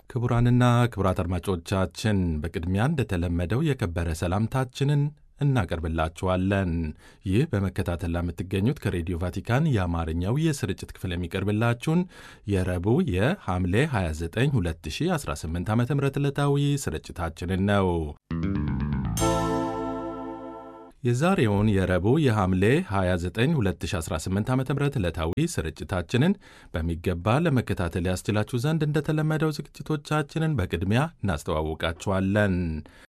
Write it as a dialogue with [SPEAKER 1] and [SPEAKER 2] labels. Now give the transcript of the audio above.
[SPEAKER 1] ክቡራንና ክቡራት አድማጮቻችን በቅድሚያ እንደተለመደው የከበረ ሰላምታችንን እናቀርብላችኋለን። ይህ በመከታተል ለምትገኙት ከሬዲዮ ቫቲካን የአማርኛው የስርጭት ክፍል የሚቀርብላችሁን የረቡዕ የሐምሌ 29 2018 ዓ ም ዕለታዊ ስርጭታችንን ነው። የዛሬውን የረቡዕ የሐምሌ 29 2018 ዓ ም ዕለታዊ ስርጭታችንን በሚገባ ለመከታተል ያስችላችሁ ዘንድ እንደተለመደው ዝግጅቶቻችንን በቅድሚያ እናስተዋውቃችኋለን።